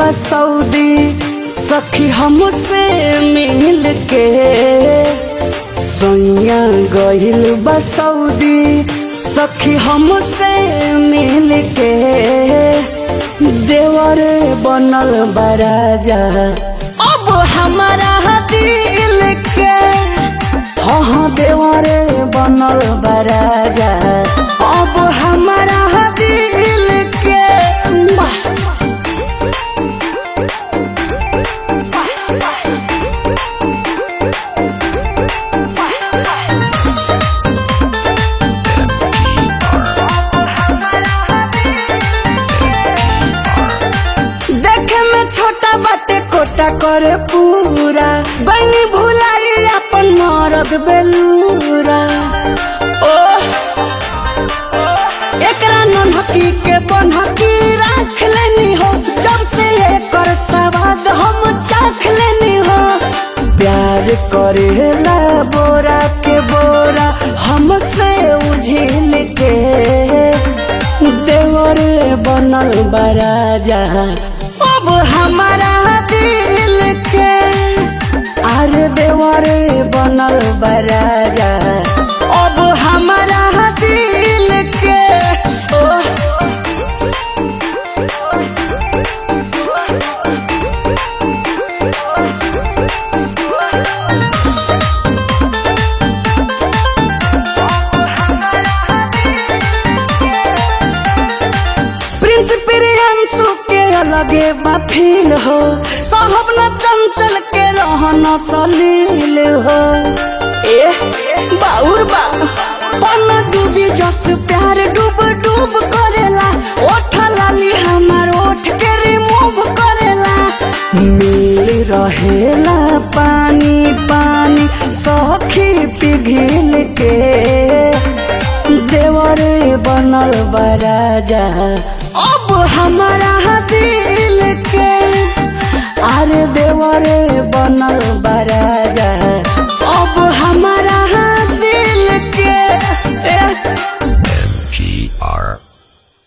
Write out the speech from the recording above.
बसौदी सखी हमसे मिल के सैया गहिल बसौदी सखी हमसे मिल के देवर बनल बराजा अब हमारा दिल के हाँ हाँ देवरे बनल बराजा अब हमारा दिल के वाह! देखे में छोटा बाटे कोटा करे पूरा गई भुलाई अपन मरद बेलूरा ओ एकरा नन्हकी के बनहकी राख लेनी हो जब से एकर सवाद हम चाख लेनी हो प्यार करेला बोरा के बोरा हमसे उझिल के देवर बनल बराजा अब हमारा दिल के अरे देवर बनल बराजा अब हमारा दिल के ओ प्रिंस प्रियांशु के अलगे बफील हो साहब न चंचल के रहन सलील हो ए बाउर बा पन डूबी जस प्यार डूब डूब करेला ओठ लाली हमार ओठ के रिमूव करेला मिल रहेला पानी पानी सखी पिघिल के देवरे बनल बराजा अब हमारा दिल के अरे देवरे बनल बराजा अब हमारा